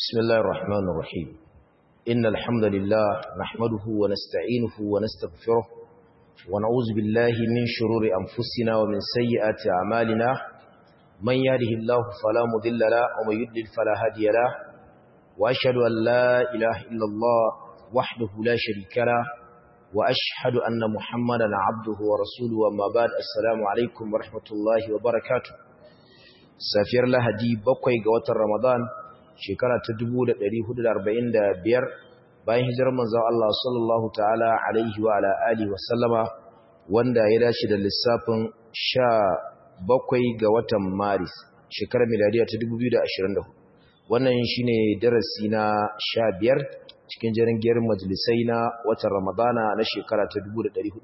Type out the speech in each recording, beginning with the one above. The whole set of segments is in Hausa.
بسم الله الرحمن الرحيم إن الحمد لله نحمده ونستعينه ونستغفره ونعوذ بالله من شرور أنفسنا ومن سيئات أعمالنا من يهده الله فلا مضل له ومن يضلل فلا هادي له وأشهد أن لا إله إلا الله وحده لا شريك له وأشهد أن محمدا عبده ورسوله وما بعد السلام عليكم ورحمة الله وبركاته safiyar lahadi bakwai ga watan ramadan shekara ta 1445 bayan hijirar manzon Allah sallallahu ta'ala alaihi wa ala alihi wa sallama wanda ya dace da lissafin 17 ga watan maris shekarar miladiya ta 2024 wannan shine darasi na 15 cikin jerin gerin majalisai na watan ramadana na shekara ta 1445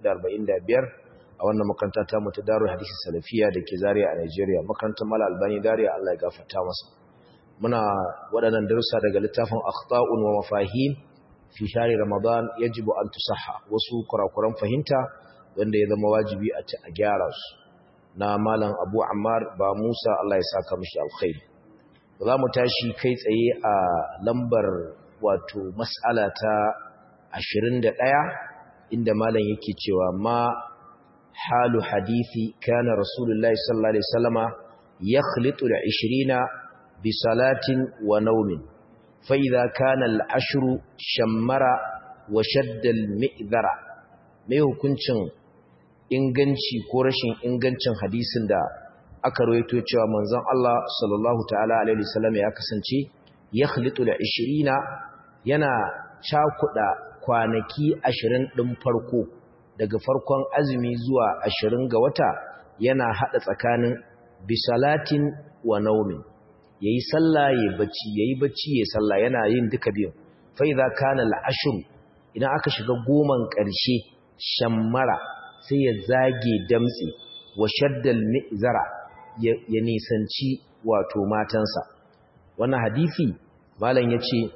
a wannan makaranta ta mu ta Darul Hadisi Salafiya da ke Zaria a Nigeria makarantar Mala Albani Zaria Allah ya gafarta masa muna waɗannan darussa daga littafin Akhta'un wa Mafahim fi shari Ramadan yajibu an tusahha wasu kurakuran fahimta wanda ya zama wajibi a a gyara su na malam Abu Ammar ba Musa Allah ya saka mishi alkhairi za mu tashi kai tsaye a lambar wato mas'ala ta 21 inda malam yake cewa ma حال حديث كان رسول الله صلى الله عليه وسلم يخلط العشرين بصلاة ونوم فإذا كان العشر شمر وشد المئذر mai hukuncin inganci ko rashin ingancin hadisin da aka rawaito cewa manzon Allah sallallahu ta'ala alaihi wasallam ya kasance yakhlitu al-20 yana cakuda kwanaki 20 din farko daga farkon azumi zuwa ashirin ga wata yana haɗa tsakanin bisalatin wa naumin ya yi sallah ya bacci ya yi bacci ya sallah yana yin duka biyun fai za ka na la'ashiru idan aka shiga goman ƙarshe shammara sai ya zage damtse wa shaddal mi'zara ya nisanci wato matansa wannan hadithi malam ya ce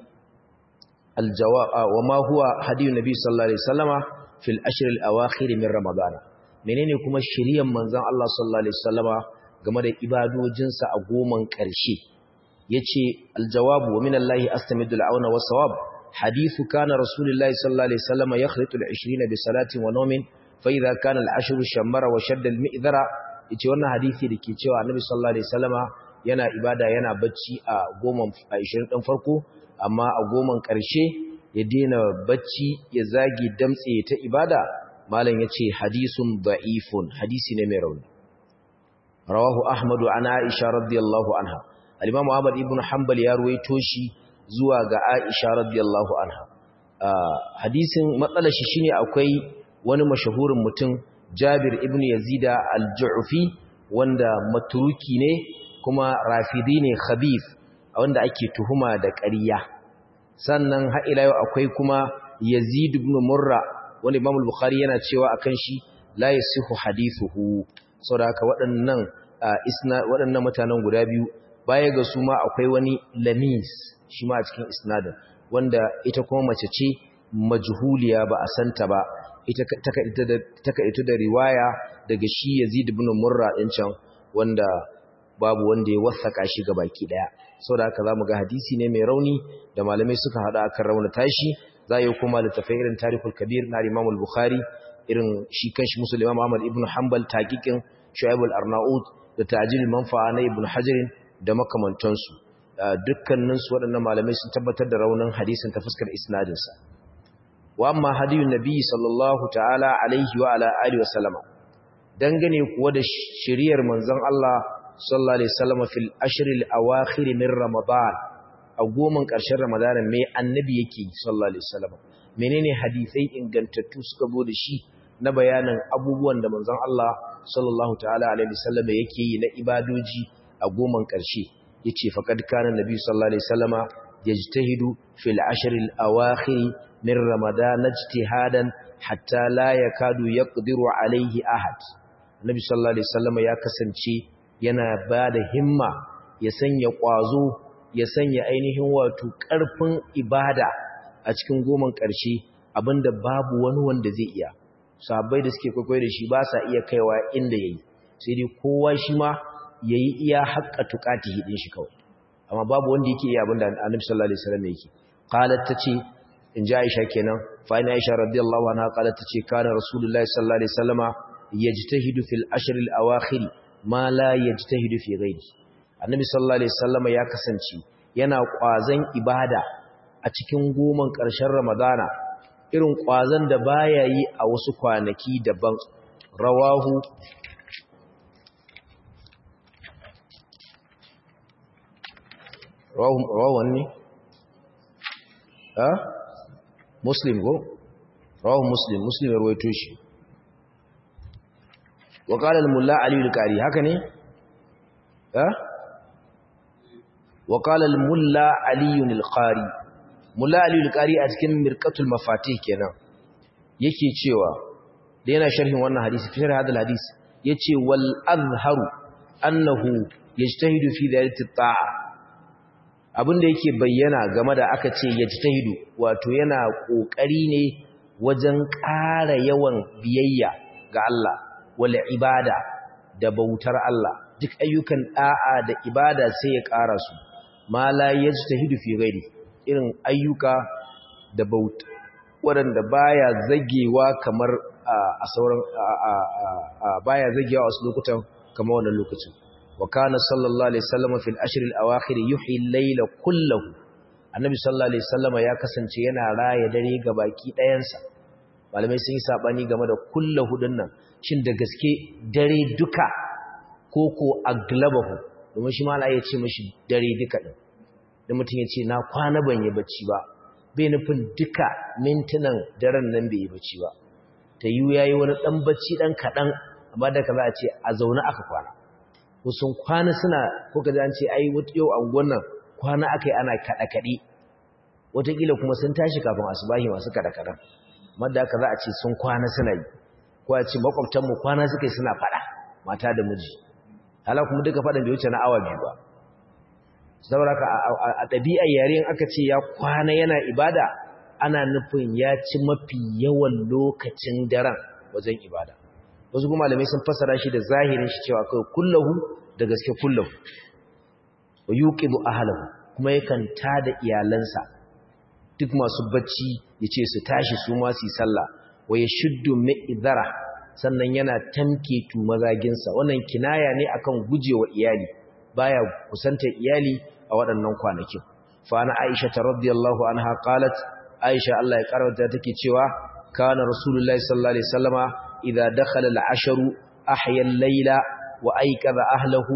aljawa wa ma huwa hadiyun nabi sallallahu alaihi wasallama fil ashril awakhir min ramadana menene kuma shiriyan manzon Allah sallallahu alaihi wasallama game da ibadojinsa a goman karshe yace aljawabu wa min Allah astamidu al'auna was sawab hadithu kana rasulullahi sallallahu alaihi wasallama yakhlitu al-20 bi salatin wa nawmin fa idha kana al-ashru shammara wa shadda al-mi'dhara yace wannan hadisi dake cewa annabi sallallahu alaihi wasallama yana ibada yana bacci a goman 20 din farko amma a goman karshe ya daina bacci ya zagi damtse ta ibada malam yace hadisun da'ifun hadisi ne mai rauni rawahu ahmadu an aisha radiyallahu anha al-imam ahmad ibn hanbal ya ruwaito shi zuwa ga aisha radiyallahu anha hadisin matsalar shi shine akwai wani mashahurin mutum jabir ibn yazida al-ju'fi wanda maturuki ne kuma rafidi ne khabith wanda ake tuhuma da ƙarya sannan ha'ila yau akwai kuma yazid ibn murra wani imam al-bukhari yana cewa akan shi la yasihu hadithuhu saboda haka waɗannan isna waɗannan mutanen guda biyu baya ga su ma akwai wani lamis shi ma a cikin isnadin wanda ita kuma mace ce majhuliya ba a santa ba ita taka ita da riwaya daga shi yazid ibn murra din can wanda babu wanda ya wasaka shi ga baki daya saboda haka zamu ga hadisi ne mai rauni da malamai suka hada akan raunata shi za yi kuma littafai irin tarihul kabir na Imam al-Bukhari irin shi kanshi Muslim Imam Ahmad ibn Hanbal taqiqin Shu'aib al-Arnaud da ta'jil manfa'a na Ibn Hajar da makamantansu dukkanin su waɗannan malamai sun tabbatar da raunin hadisin ta fuskar isnadin sa wa amma hadiyun nabi sallallahu ta'ala alaihi wa ala alihi wa sallama dangane kuwa da shiriyar manzon Allah sallallahu alaihi wasallam fil ashril awakhir min ramadan a goman ƙarshen ramadan me annabi yake sallallahu alaihi wasallam menene hadisai ingantattu suka zo da shi na bayanin abubuwan da manzon Allah sallallahu ta'ala alaihi wasallam yake yi na ibadoji a goman ƙarshe yace faqad kana nabi sallallahu alaihi wasallama yajtahidu fil ashril awakhir min ramadan ijtihadan hatta la yakadu yaqdiru alaihi ahad nabi sallallahu alaihi wasallam ya kasance yana ba da himma ya sanya ƙwazo ya sanya ainihin wato ƙarfin ibada a cikin goman ƙarshe abinda babu wani wanda zai iya sahabbai da suke kwaikwayo da shi ba sa iya kaiwa inda yayi sai dai kowa shi ma yayi iya haƙƙa tuƙati hidin shi kawai amma babu wanda yake iya abinda annabi sallallahu alaihi wasallam yake qalat tace in ji Aisha kenan fa ina Aisha radiyallahu anha qalat tace kana rasulullahi sallallahu alaihi wasallama yajtahidu fil ashr al awakhir ma la yajtahidu fi ghairi annabi sallallahu alaihi wasallama ya kasance yana kwazan ibada a cikin goman ƙarshen ramadana irin kwazan da baya yi a wasu kwanaki daban rawahu rawahu ne ha muslim go rawahu muslim muslim ya rawaito shi wa qala al-mulla ali al-qari haka ne ha wa qala al-mulla ali al-qari mulla ali al-qari a cikin mirqatul mafatih kenan yake cewa da yana sharhin wannan hadisi fi sharh hadal hadisi yace wal azharu annahu yajtahidu fi dhalati at-ta'a abinda yake bayyana game da aka ce yajtahidu wato yana kokari ne wajen ƙara yawan biyayya ga Allah wal ibada da bautar Allah duk ayyukan da'a da ibada sai ya ƙara su ma la yajtahidu fi ghairi irin ayyuka da bauta waɗanda baya zagewa kamar a sauran baya zagewa a wasu lokutan kamar wannan lokacin wa kana sallallahu alaihi wasallam fil ashr al awakhir yuhyi al layla kullahu annabi sallallahu alaihi wasallam ya kasance yana raya dare ga baki ɗayansa malamai sun yi sabani game da kullahu dinnan shin da gaske dare duka ko ko aglabahu domin shi ma ya ce mishi dare duka din da mutum ya ce na kwana ban yi bacci ba bai nufin duka mintunan daren nan bai yi bacci ba ta yi ya yi wani ɗan bacci ɗan kaɗan amma da ka za a ce a zaune aka kwana sun kwana suna ko ka an ce ai yau a nan kwana aka yi ana kaɗe-kaɗe wataƙila kuma sun tashi kafin asubahi masu kaɗe-kaɗen amma da aka za a ce sun kwana suna yi ko a ce makwabtanmu kwana suka yi suna faɗa mata da miji hala kuma duka faɗin bai wuce na awa biyu ba saboda a ɗabi'ar yare aka ce ya kwana yana ibada ana nufin ya ci mafi yawan lokacin daren wajen ibada wasu kuma malamai sun fassara shi da zahirin shi cewa kai kullahu da gaske kullahu wa yuqidu ahlahu kuma yakan tada iyalansa duk masu bacci yace su tashi su ma su yi sallah wa yashuddu mi'dhara sannan yana tamke tu mazaginsa wannan kinaya ne akan gujewa iyali baya kusanta iyali a waɗannan kwanakin fa ana Aisha radhiyallahu anha qalat Aisha Allah ya karanta take cewa kana rasulullahi sallallahu alaihi wasallama idza dakhala al-ashru ahya al-layla wa ayqadha ahlihi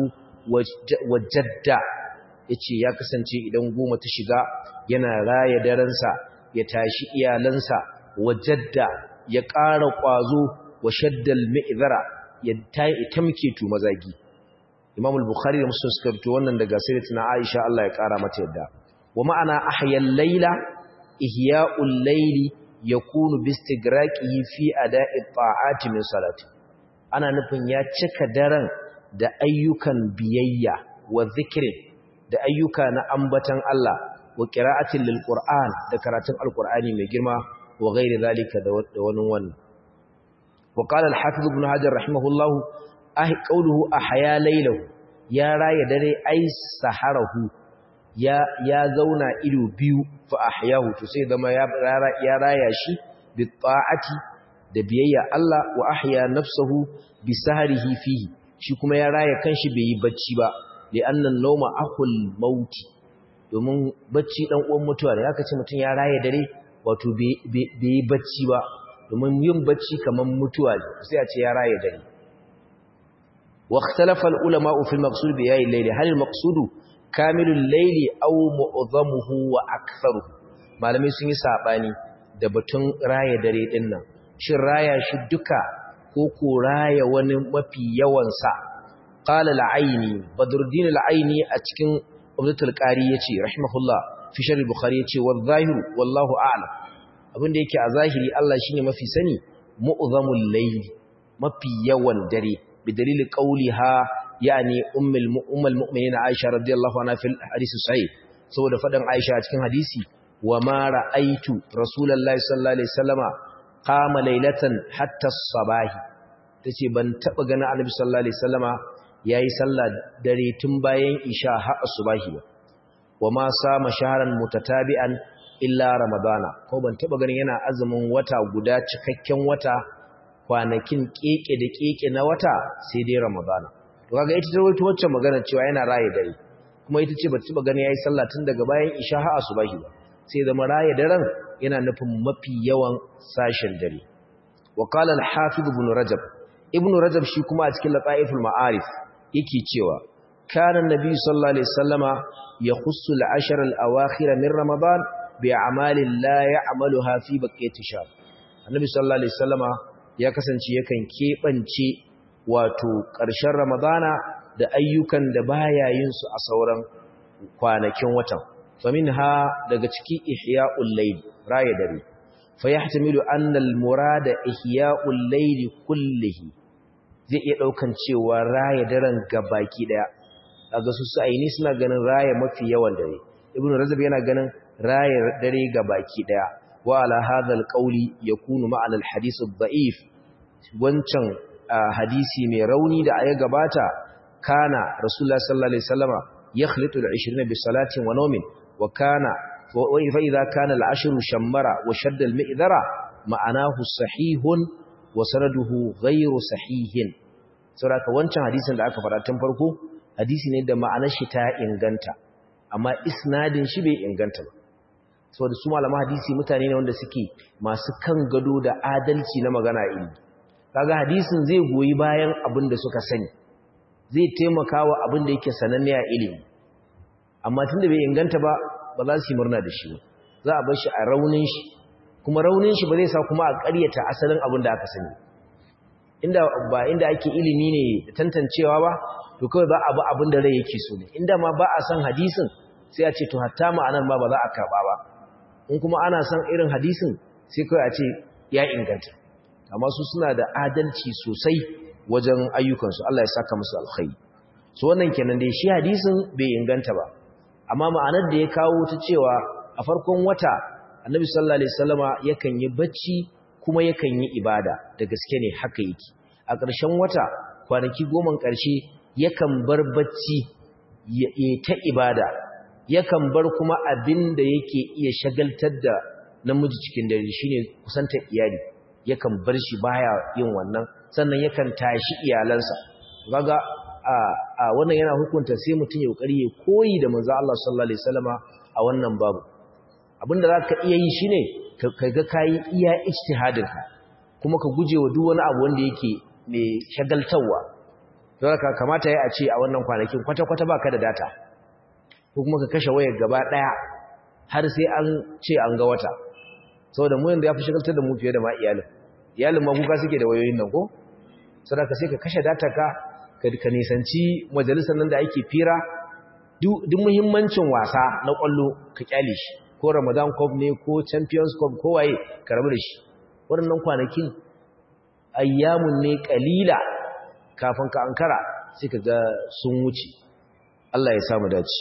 wa jadda yace ya kasance idan goma ta shiga yana raya daransa ya tashi iyalansa wa jadda ya ƙara ƙwazo wa shaddal mi'zara ya tamke tu mazagi Imam al-Bukhari da Muslim suka fito wannan daga sayyidatina Aisha Allah ya kara mata yadda wa ma'ana ahyal layla ihya'ul layli yakunu bistigraqihi fi ada'i ta'ati min salati ana nufin ya cika daren da ayyukan biyayya wa zikrin da ayyuka na ambatan Allah wa qira'atin lil Qur'an da karatun al-Qur'ani mai girma wa ghairi zalika da wani wannan wa qala al-hafiz ibn hajar rahimahullahu ahi qawluhu ahya laylahu ya raya dare ai saharahu ya ya zauna ido biyu fa ahyahu to sai zama ya ya raya shi bi ta'ati da biyayya Allah wa ahya nafsuhu bi saharihi fihi shi kuma ya raya kanshi bai yi bacci ba li annan nawma akhul mauti domin bacci dan uwan mutuwa ne aka ce mutun ya raya dare wato bai yi bacci ba domin yin bacci kaman mutuwa ne sai a ce ya raya dare واختلف العلماء في المقصود بياء الليل هل المقصود كامل الليل أو معظمه وأكثره malamai sun yi sabani da batun raya dare din nan shin raya shi duka ko ko raya wani mafi yawan sa qala al-aini badruddin al-aini a cikin umdatul qari yace rahimahullah fi sharh al-bukhari yace wa zahiru wallahu a'lam abinda yake a zahiri Allah shine mafi sani mu'zamul layl mafi yawan dare بدليل قولها يعني ام ام المؤمنين عائشه رضي الله عنها في الحديث الصحيح saboda fadan Aisha a cikin hadisi wa ma ra'aitu rasulullahi sallallahu alaihi wasallama qama laylatan hatta as-sabahi tace ban taba ganin annabi sallallahu alaihi wasallama yayi sallah dare tun bayan isha har asubahi ba wa ma sama shahran mutatabi'an illa ramadana ko ban taba ganin yana azumin wata guda cikakken wata kwanakin keke da keke na wata sai dai ramadana to kaga ita ta rawaito wacce magana cewa yana raye dare kuma ita ce bata taba ganin yayi sallah tun daga bayan isha har asubahi ba sai zama raye daren yana nufin mafi yawan sashen dare wa qala al-hafiz ibn rajab ibn rajab shi kuma a cikin lataiful ma'arif yake cewa kana annabi sallallahu alaihi wasallama yakhussu al-ashr al-awakhir min ramadan bi a'malin la ya'maluha fi baqiyati shahr annabi sallallahu alaihi wasallama ya kasance yakan kebance wato ƙarshen ramadana da ayyukan da baya yin su a sauran kwanakin watan faminha daga ciki ihya'ul layl raya dare fayahtamilu anna al-murada ihya'ul layl kullihi zai iya daukan cewa raya daren gabaki daya kaga su sa'ini suna ganin raya mafi yawan dare ibnu rajab yana ganin raya dare gabaki daya wa ala hadha al-qawli yakunu ma'ana al-hadith ad-da'if wancan hadisi mai rauni da aya gabata kana rasulullah sallallahu alaihi wasallama yakhlitu al-20 bi salatin wa nawmin wa kana wa idha kana al-ashru shammara wa shadda al-mi'dhara ma'anahu sahihun wa sanaduhu ghayru sahihin saboda wancan hadisin da aka fara tun farko hadisi ne da ma'anar shi ta inganta amma isnadin shi bai inganta ba saboda su malaman hadisi mutane ne wanda suke masu kan gado da adalci na magana ilimi kaga hadisin zai goyi bayan abin da suka sani zai taimaka wa abin da yake sananne a ilimi amma tunda bai inganta ba ba za su yi murna da shi za a bar shi a raunin shi kuma raunin shi ba zai sa kuma a ƙaryata asalin abin da aka sani inda ba inda ake ilimi ne da tantancewa ba to kawai ba abu abin da rai yake so ne inda ma ba a san hadisin sai a ce to hatta ma'anar ma ba za a karɓa ba in kuma ana san irin hadisin sai kawai a ce ya inganta amma su suna da adalci sosai wajen ayyukansu Allah ya saka musu alkhairi so wannan kenan dai shi hadisin bai inganta ba amma ma'anar da ya kawo ta cewa a farkon wata annabi sallallahu alaihi wasallama yakan yi bacci kuma yakan yi ibada da gaske ne haka yake a ƙarshen wata kwanaki goman ƙarshe yakan bar bacci ya ta ibada yakan bar kuma abin da yake iya shagaltar da namiji cikin dare shine kusantar iyali yakan bar shi baya yin wannan sannan yakan tashi iyalansa kaga a a wannan yana hukunta sai mutum ya kokari ya koyi da manzo Allah sallallahu alaihi wasallama a wannan babu abinda zaka iya yi shine ka ga kai iya ijtihadinka kuma ka gujewa duk wani abu wanda yake mai shagaltawa don haka kamata ya a ce a wannan kwanakin kwata-kwata baka da data ko kuma ka kashe wayar gaba daya har sai an ce an ga wata saboda mu yanda ya fi shagaltar da mu fiye da ma iyalin iyalin ma kuka suke da wayoyin nan ko saboda sai ka kashe data ka ka nisanci majalisar nan da ake fira duk muhimmancin wasa na kwallo ka kyale shi ko Ramadan Cup ne ko Champions Cup ko waye ka rabu da shi waɗannan kwanakin ayyamun ne kalila kafin ka ankara sai ka ga sun wuce Allah ya samu dace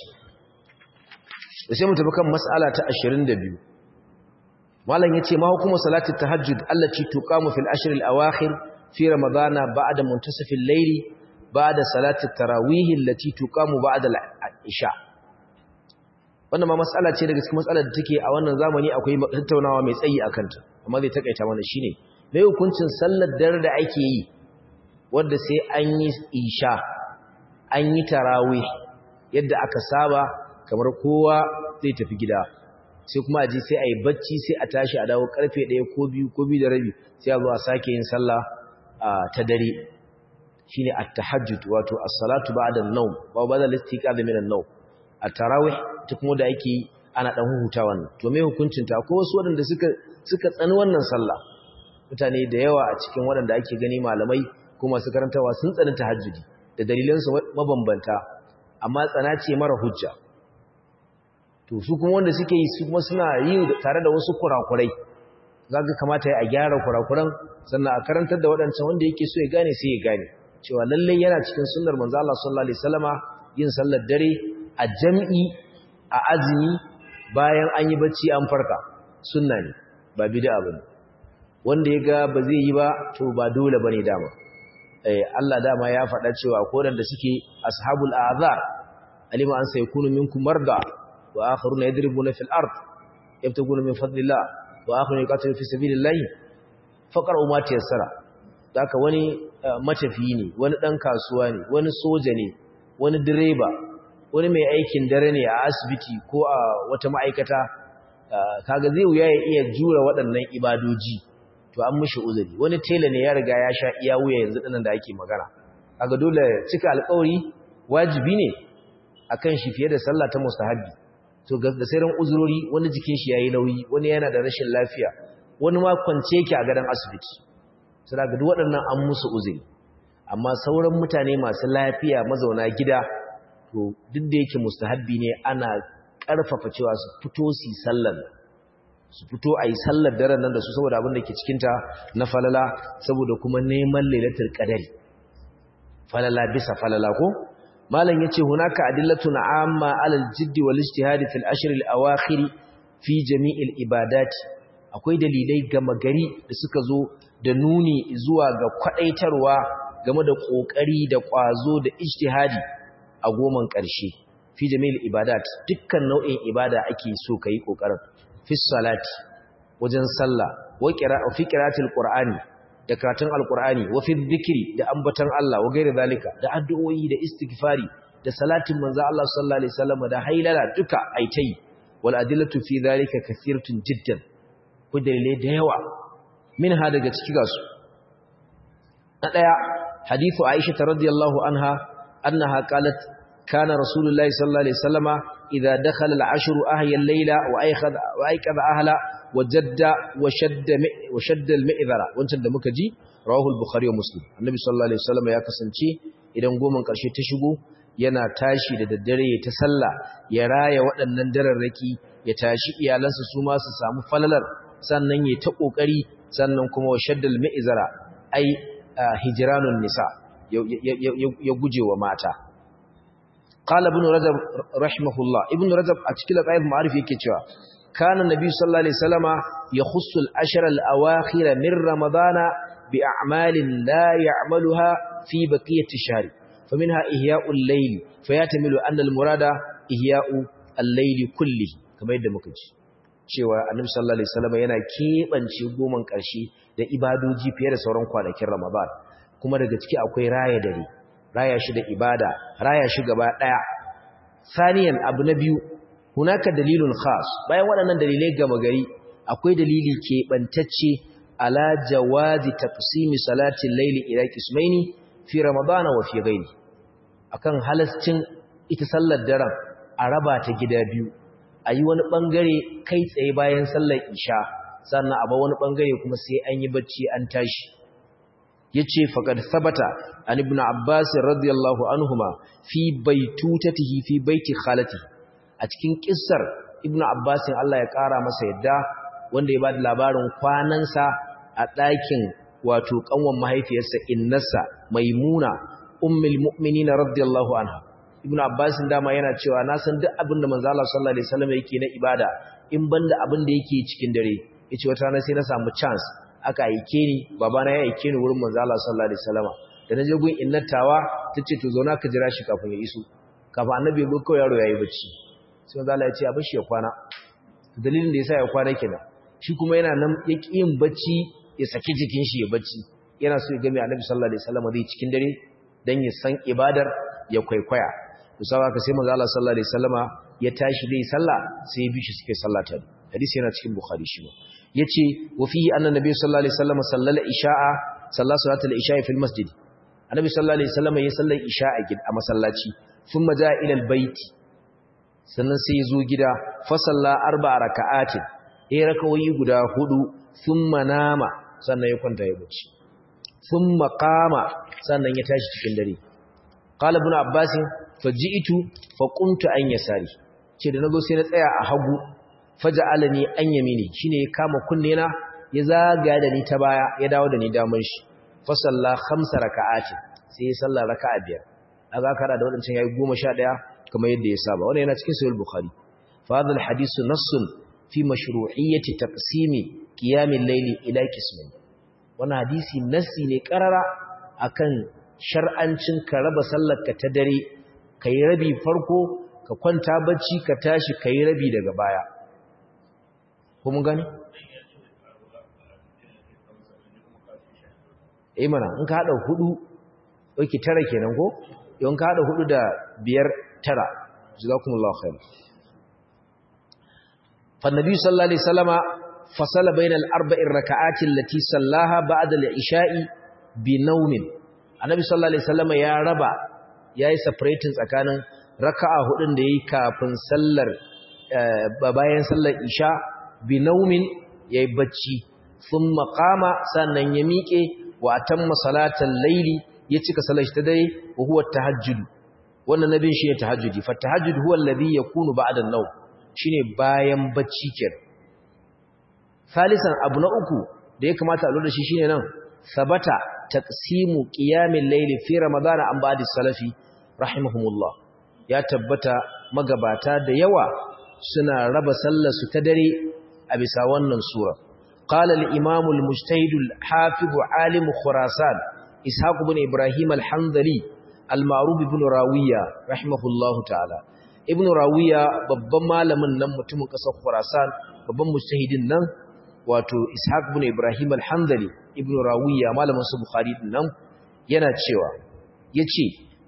sai mu tafi kan mas'ala ta 22 malam yace ma hukumu salati tahajjud allati tuqamu fil ashr al awakhir fi ramadana ba'da muntasaf al layl ba'da salati tarawih allati tuqamu ba'da al isha wannan ma mas'ala ce daga cikin mas'alar da take a wannan zamani akwai tattaunawa mai tsayi akan ta amma zai takaita mana shine me hukuncin sallar dare da ake yi wanda sai an yi isha an yi tarawih yadda aka saba kamar kowa zai tafi gida sai kuma a ji sai a yi bacci sai a tashi a dawo karfe ɗaya ko biyu ko biyu da rabi sai a zo a sake yin sallah ta dare shine at-tahajjud wato as-salatu ba'da an-nawm wa ba'da al-istiqaz min an-nawm at-tarawih ta kuma da ake ana dan huhuta wannan to me hukuncin ta ko wasu wadanda suka suka tsani wannan sallah mutane da yawa a cikin wadanda ake gani malamai ko masu karantawa sun tsani tahajjudi da dalilansu mabambanta amma tsana ce mara hujja to su kuma wanda suke yi su kuma suna yi tare da wasu kurakurai zaka kamata ya gyara kurakuran sannan a karantar da waɗancan wanda yake so ya gane sai ya gane cewa lallai yana cikin sunnar manzo Allah sallallahu alaihi wasallama yin sallar dare a jam'i a azumi bayan an yi bacci an farka sunna ne ba bid'a bane wanda ya ga ba zai yi ba to ba dole bane dama eh Allah dama ya faɗa cewa ko da suke ashabul azar alima an sayakunu minkum marda wa akharuna yadribuna fil ard yabtaguna min fadlillah wa akharuna yuqatiluna fi sabilillah faqra'u ma tayassara haka wani matafiyi ne wani dan kasuwa ne wani soja ne wani direba wani mai aikin dare ne a asibiti ko a wata ma'aikata kaga zai wuya ya iya jura waɗannan ibadoji to an mishi uzuri wani tela ne ya riga ya sha iya wuya yanzu dinan da ake magana kaga dole cika alƙawari wajibi ne akan shi fiye da sallah ta mustahabi to ga sauran uzurori wani jikin shi yayi nauyi wani yana da rashin lafiya wani ma kwance yake a gadon asibiti sai daga duk waɗannan an musu uzuri amma sauran mutane masu lafiya mazauna gida to duk da yake mustahabbi ne ana ƙarfafa cewa su fito su yi sallar su fito a yi sallar daren nan da su saboda abin da ke cikinta na falala saboda kuma neman lailatul qadari falala bisa falala ko malam yace hunaka adillatun amma alal jiddi wal ijtihad fil ashr al awakhir fi jami'il ibadati akwai dalilai gama gari da suka zo da nuni zuwa ga kwadaitarwa game da kokari da kwazo da ijtihadi a goman ƙarshe fi jami'il ibadat dukkan nau'in ibada ake so kai kokarin fi salati wajen sallah wa qira'a fi qira'atil qur'ani da karatun alqur'ani wa fi dhikri da ambatan Allah wa gairi zalika da addu'o'i da istighfari da salatin manzo Allah sallallahu alaihi wasallam da hailala duka aitai wal adillatu fi zalika kathiratun jiddan ku dalilai da yawa minha daga ciki gasu na daya hadithu Aisha radhiyallahu anha annaha qalat kana rasulullahi sallallahu alaihi wasallama idza dakhala al-ashru ahya al-layla wa ayqadha wa ayqadha ahla wajadda wa shadda wa shadda al-mi'dhara wancan da muka ji rawahu al-bukhari wa muslim annabi sallallahu alaihi wasallama ya kasance idan goman karshe ta shigo yana tashi da daddare ya ta sallah ya raya waɗannan dararraki ya tashi iyalansa su ma su samu falalar sannan ya ta kokari sannan kuma wa shaddal mi'zara ai hijranun nisa ya guje wa mata qala ibn rajab rahimahullah ibn rajab a cikin qaid ma'arif yake cewa kana nabi sallallahu alaihi wasallama yakhussu al-ashra al-awakhir min ramadana bi a'malin la ya'maluha fi baqiyati shahri faminha ihya'ul layl fayatamilu anna al-murada ihya'u al-layl kulli kamar yadda muka ji cewa annabi sallallahu alaihi wasallam yana kebance goman karshe da ibadoji fiye da sauran kwanakin Ramadan kuma daga ciki akwai raya dare raya shi da ibada raya shi gaba daya saniyan abu na biyu hunaka dalilun khas bayan waɗannan dalilai gama gari akwai dalili keɓantacce ala jawazi taqsimi salati al-layli ila qismaini fi ramadana wa fi ghairi akan halascin ita sallar daren a raba ta gida biyu a yi wani ɓangare kai tsaye bayan sallar isha sannan a ba wani ɓangare kuma sai an yi bacci an tashi ya ce faƙad sabata an ibn abbas radiyallahu anhuma fi baitutatihi fi baiti khalati a cikin kissar ibn abbas Allah ya ƙara masa yadda wanda ya ba da labarin kwanansa a ɗakin wato ƙanwan mahaifiyarsa innarsa maimuna ummul mu'minin radiyallahu anha ibn abbas dama yana cewa na san duk abin da manzo Allah sallallahu alaihi wasallam yake na ibada in banda abin da yake cikin dare yace wata rana sai na samu chance aka aike ni babana ya aike ni wurin manzo Allah sallallahu alaihi wasallam da naje gun innatawa tace to zauna ka jira shi kafin ya iso kafin annabi ya go kawai yaro yayi bacci sai manzo Allah ya ce a bashi ya kwana dalilin da yasa ya kwana kenan shi kuma yana nan ya yin bacci ya saki jikin shi ya bacci yana so ya ga mai annabi sallallahu alaihi wasallam zai cikin dare dan ya san ibadar ya kwaikwaya to sawa ka sai manzo Allah sallallahu alaihi wasallama ya tashi dai sallah sai ya bi shi suke sallah ta hadisi yana cikin bukhari shi yace wa fihi anna nabiy sallallahu alaihi wasallama sallala isha'a salla salatul isha'i fil masjid annabi sallallahu alaihi wasallama ya sallar isha'a gid a masallaci thumma jaa ila albayt sannan sai ya zo gida fa salla arba'a raka'atin ya rakawoyi guda hudu thumma nama sannan ya kwanta ya bacci thumma qama sannan ya tashi cikin dare qala ibn abbas faji'tu fa qumtu an yasari ce da nazo sai na tsaya a hagu faja'alani an yamini shine ya kama kunne na ya zaga da ni ta baya ya dawo da ni daman shi fa salla khamsa raka'ati sai ya salla raka'a biyar aga kara da wadancan yayi 11 kamar yadda ya saba wannan yana cikin sahih bukhari fa hadha alhadith nassun fi mashru'iyyati taqsimi qiyamil layli ila qismayn wannan hadisi nassi ne karara akan shar'ancin ka raba sallarka ta dare ka yi rabi farko ka kwanta bacci ka tashi ka yi rabi daga baya ko mun gani? eh mana in ka haɗa hudu ɗauki tara kenan ko? yawan ka haɗa hudu da biyar tara jazakumullahu khair فالنبي صلى الله عليه وسلم فصل بين الأربع الركعات التي صلاها بعد العشاء بنوم النبي صلى الله عليه وسلم يا ربا yayi separating tsakanin raka'a hudun da yayi kafin sallar bayan sallar isha bi naumin yayi bacci thumma qama sannan ya miƙe wa atamma salatal layli ya cika salar ta dai wa huwa tahajjud wannan nabin shi ne tahajjudi fa tahajjud huwa alladhi yakunu ba'da an-nawm shine bayan bacci kenan salisan abu na uku da ya kamata a lura shi shine nan sabata taqsimu qiyamil layli fi ramadan an ba'di salafi rahimahumullah ya tabbata magabata da yawa suna raba sallar su ta dare a bisa wannan sura qala al-imam al-mujtahid al-hafiz alim khurasan ishaq ibn ibrahim al-hanzali al-ma'ruf ibn rawiya rahimahullahu ta'ala ibn rawiya babban malamin nan mutumin kasar khurasan babban mujtahidin nan wato ishaq ibn ibrahim al-hanzali ibn rawiya malamin su bukhari din nan yana cewa yace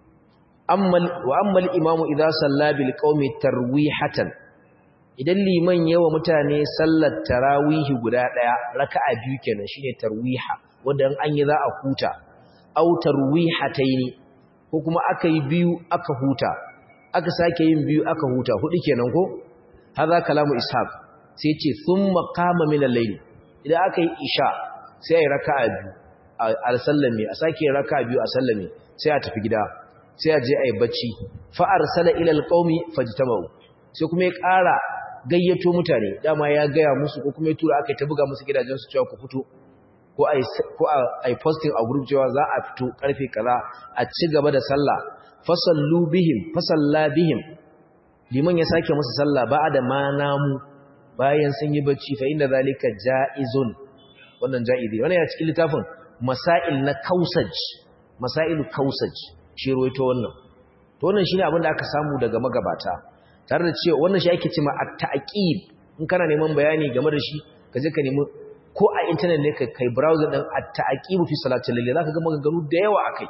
ammal wa ammal imamu idza salla bil qaumi tarwihatan idan liman yawa mutane sallar tarawihi guda daya raka'a biyu kenan shine tarwiha wanda an yi za a huta aw tarwihataini ko kuma aka yi biyu aka huta aka sake yin biyu aka huta hudu kenan ko hadha kalamu ishaq sai ce thumma qama min al-layl idan aka yi isha sai ayi raka'a biyu a sallame a sake raka'a biyu a sallame sai a tafi gida sai a je ayi bacci fa arsala ila al-qaumi fajtamu sai kuma ya ƙara gayyato mutane dama ya gaya musu ko kuma ya tura aka ta buga musu gidajen su cewa ku fito ko ai ko ai posting a group cewa za a fito karfe kaza a ci gaba da sallah fasallu bihim fasalla bihim liman ya sake musu sallah ba'da ma namu bayan sun yi bacci fa inda zalika jaizun wannan jaizi wannan ya cikin littafin masail na kausaj masailu kausaj shi ruwaito wannan to wannan shine abin da aka samu daga magabata tare da cewa wannan shi ake cewa at-ta'qib in kana neman bayani game da shi ka je ka nemi ko a internet ne kai browser din at-ta'qib fi salatil layl zaka ga maganganu da yawa akai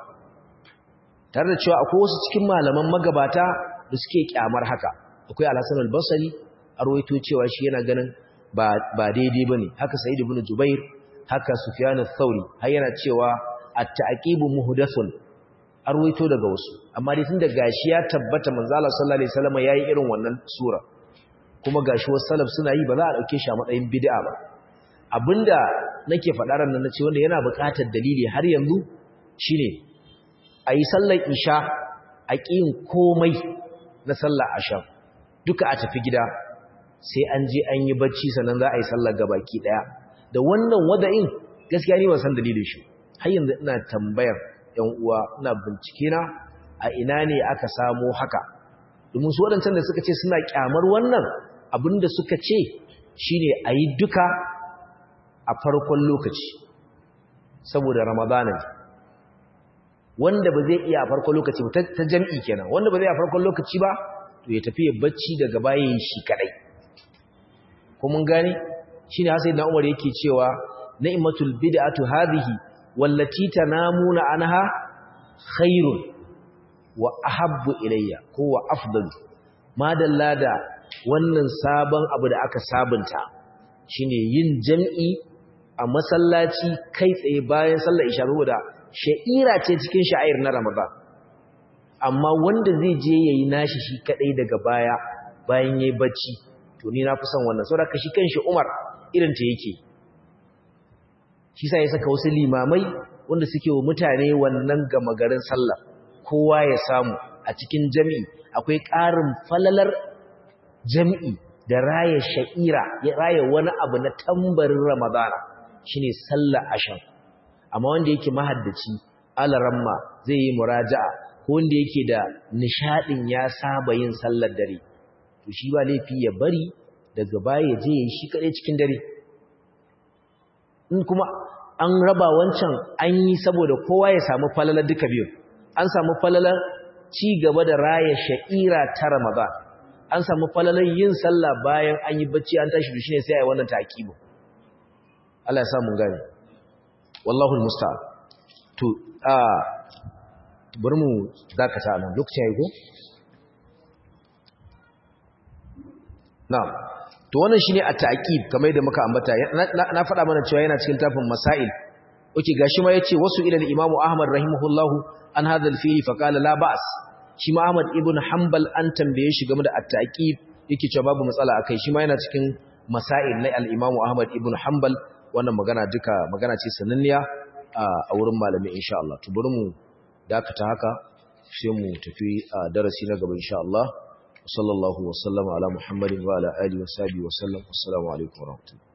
tare da cewa akwai wasu cikin malaman magabata da suke kyamar haka akwai al-Hasan al-Basri arwaito cewa shi yana ganin ba ba daidai bane haka Sa'id ibn Jubair haka Sufyan al-Thawri har yana cewa at-ta'qib muhdathun arwaito daga wasu amma dai tunda gashi ya tabbata manzo Allah sallallahu alaihi wasallam yayi irin wannan sura kuma gashi wasu salaf suna yi ba za a dauke shi a matsayin bid'a ba abinda nake faɗa ran nan nace wanda yana buƙatar dalili har yanzu shine ayi sallar isha a ƙin komai na sallar asha duka a tafi gida sai an je an yi bacci sannan za a yi sallar gabaki daya da wannan wada'in gaskiya ni ban san dalilin shi har yanzu ina tambayar ‘yan uwa na bincike na a ina ne aka samo haka domin su waɗancan da suka ce suna ƙyamar wannan abinda suka ce shine a yi duka a farkon lokaci saboda ramadana ne wanda ba zai iya a farkon lokaci ba ta jam'i kenan wanda ba zai a farkon lokaci ba to ya tafi ya bacci daga bayan shi kadai ko mun gane shine hasai na umar yake cewa ni'matul bid'atu hadhihi wallati tanamuna anha khairun wa ahabbu ilayya ko wa afdalu madalla da wannan sabon abu da aka sabunta shine yin jam'i a masallaci kai tsaye bayan sallar isha saboda sha'ira ce cikin sha'air na Ramadan amma wanda zai je yayi nashi shi kadai daga baya bayan yayi bacci to ni na fi son wannan saboda shi kanshi Umar irin ta yake shi sa ya saka wasu limamai wanda suke wa mutane wannan gama garin sallah kowa ya samu a cikin jami'i akwai ƙarin falalar jami'i da raya sha'ira ya raya wani abu na tambarin ramadana shine sallar asham amma wanda yake mahaddaci alaramma zai yi muraja'a ko wanda yake da nishadin ya saba yin sallar dare to shi ba laifi ya bari daga baya ya je yi shi kadai cikin dare in kuma an raba wancan an yi saboda kowa ya samu falalar duka biyu an samu falalar ci gaba da raya sha'ira ta Ramadan an samu falalan yin sallah bayan an yi bacci an tashi shine sai ai wannan taqibu Allah ya sa mun gane wallahu almusta'an to a bari mu dakata nan lokacin yayi ko na'am to wannan shine a taqib kamar da muka ambata na faɗa mana cewa yana cikin tafin masail oke gashi ma yace wasu ila al-imam Ahmad rahimahullahu an hadha al-fi'li fa qala la ba's shi ma Ahmad ibn Hanbal an tambaye shi game da at-taqib yake cewa babu matsala akai shi ma yana cikin masail na al-imam Ahmad ibn Hanbal wannan magana duka magana ce sananniya a wurin malami insha Allah to bari mu dakata haka sai mu tafi darasi na gaba insha Allah sallallahu wa sallama ala muhammadin wa ala alihi wa sahbihi wa sallam assalamu alaikum wa rahmatullahi